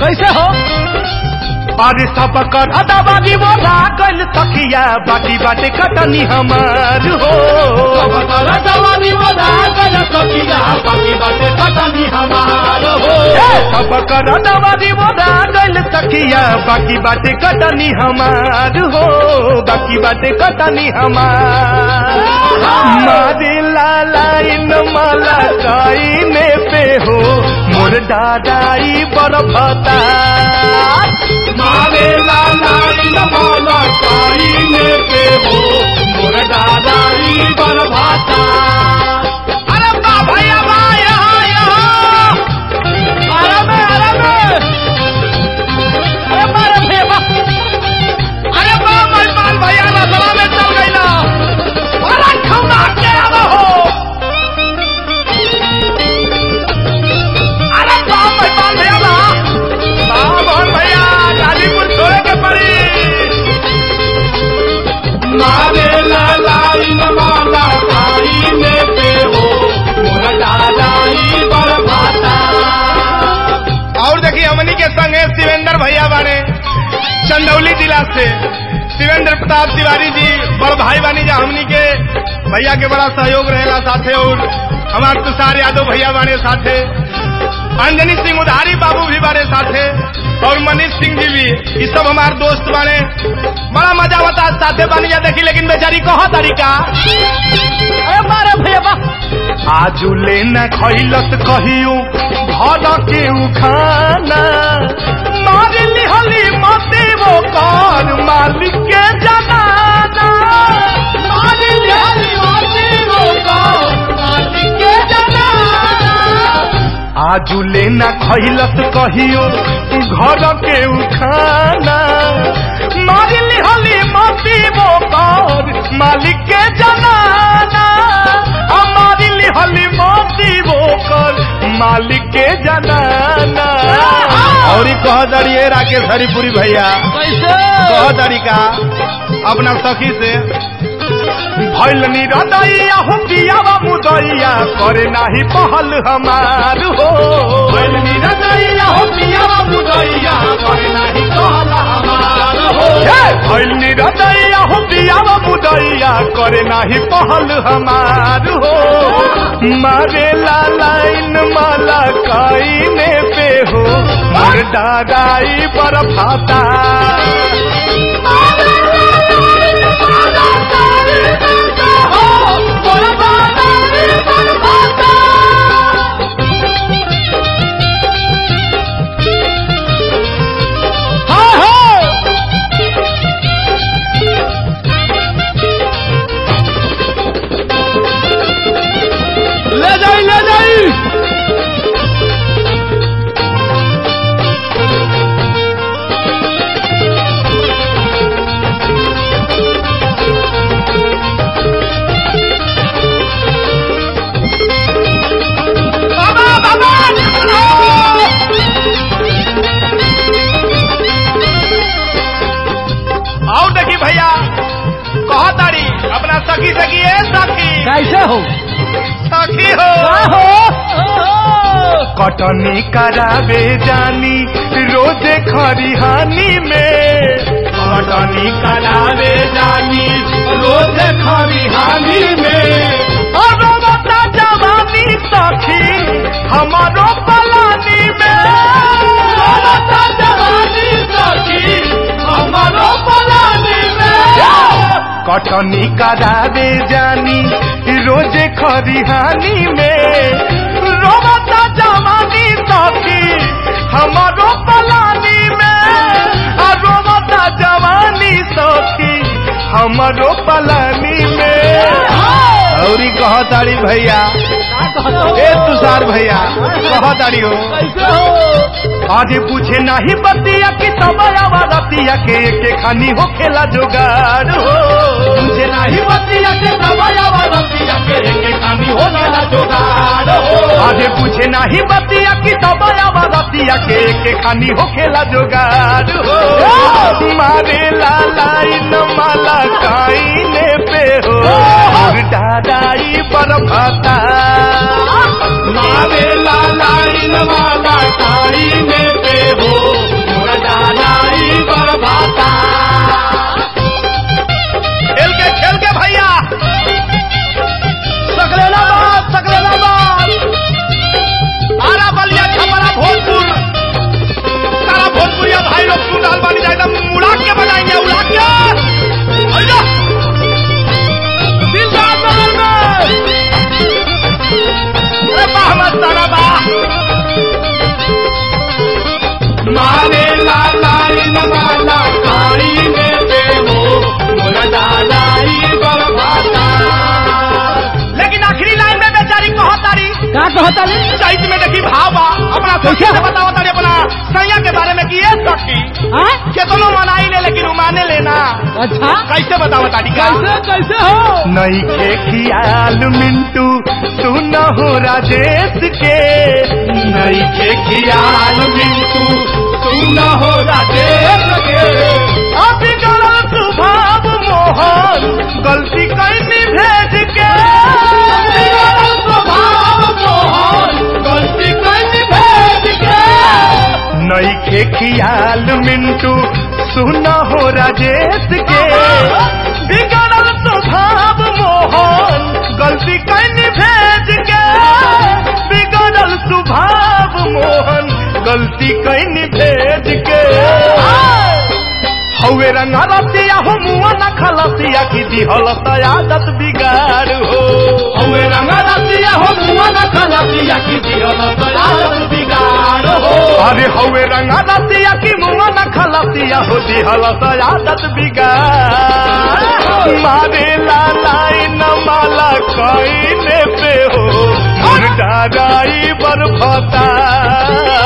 कैसे हो अरे सब कर अदाबादी बोला गल सखिया बाकी बाटे कटनी हमार हो ए, सब कर अदाबादी बोला गल सखिया बाकी बाटे कटनी हमार हो बाकी बाटे कटनी हमार मारे लाला इन माला काईने पे हो मोर दादाई बड़ भता मारे लाला इन माला काईने पे हो मोर दादाई बड़ भता अरे बा भैया बा यहाँ यहाँ अरे में अरे में अरे मारे भैया बा अरे बा मेहमान भैया ना सभा में चल गई ना अरे खौना के आवा हो अरे बा मेहमान भैया ना बा मोहन भैया गाजीपुर छोड़े के पड़ी मारे लालाई माला खाई में पे हो मोरा दादाई बरभाता और देखिए हमनी के संग है शिवेंद्र भैया बाने चंदौली जिला से शिवेंद्र प्रताप तिवारी जी बड़ भाई बानी जा हमनी के भैया के बड़ा सहयोग रहेला साथे और हमार तुषार यादव भैया बाने साथे अंजनी सिंह उधारी बाबू भी बाने साथे और मनीष सिंह जी भी ये सब हमार दोस्त बाने बड़ा मजा होता साथे बानी जा देखी लेकिन बेचारी कहा तरीका अरे मारे भैया बा आजू लेना खैलत कहियो घर के उखाना मार लिहली मते वो कर मालिक के जनाना मार लिहली मते वो कर मालिक के जनाना आजू लेना खैलत कहियो घर के उखाना मार लिहली मते वो कर मालिक के जनाना हमारी लिहली मोती बोकर मालिक के जनाना और कह दड़िए राकेश हरिपुरी भैया कैसे कह दड़िका अपना सखी से भैल निरदैया हो पियावा मुदैया करे नाही पहल हमार हो भैल निरदैया हो पियावा मुदैया करे नाही पहल हमार हो भैल निरदैया हो पियावा मुदैया करे नाही पहल हमार हो मारे लाइन माला काईने पे हो मोर दादाई पर फाता हाँ हाँ ले जाई ले जाई बाबा बाबा आओ देखी भैया कहो तारी अपना सखी सखी है सखी कैसे हो सखी हो कटनी करावे जानी रोजे खरिहानी में कटनी करावे जानी रोजे खरिहानी में अरो बता जवानी सखी हमारो पलानी में बता जवानी सखी हमारो पलानी में कटनी करावे जानी रोजे खरिहानी में रोबता जवानी सखी हमारो पलानी में आ रोबता जवानी सखी हमारो पलानी में औरी कह तारी भैया ए तुषार भैया कह तारी हो कैसे हो आजे पूछे नाही बतिया कि तबयावा रतिया के के खानी हो खेला जोगाड़ हो पूछे नाही बतिया कि तबयावा रतिया के के खानी हो खेला जोगाड़ हो आजे पूछे नाही बतिया कि तबयावा रतिया के के खानी हो खेला जोगाड़ हो मारे लाला इन माला काईने पे हो और दादाई पर भाता मारे लाला इन माला काईने पे हो कहताली चैत में देखी भावा अपना सखी कैसे? से बताओ तारी अपना सैया के बारे में कि ये सखी हाँ केतनो मनाई ले लेकिन माने लेना अच्छा कैसे बताओ तारी का कैसे कैसे हो नई के खियाल मिंटू सुन हो राजेश के नई के खियाल मिंटू सुन हो राजेश के अभी गलत स्वभाव मोहन गलती कैनी भेज के अभी गलत स्वभाव मोहन गलती कैनी भेज के नई के खियाल मिंटू सुन हो राजेश के बिगड़ल स्वभाव मोहन गलती कैनी भेज के बिगड़ल स्वभाव मोहन गलती कैनी भेज के हवे रंगा रसिया हो मुआ न खलसिया की दिहल आदत बिगाड़ हो हवे रंगा रसिया हो मुआ न खलसिया की दिहल आदत बिगाड़ हो अरे हवे रंगा रसिया की मुआ न खलसिया हो दिहल आदत बिगाड़ मारे लालाई न माला कईने पे हो मुर्दा राई बरफता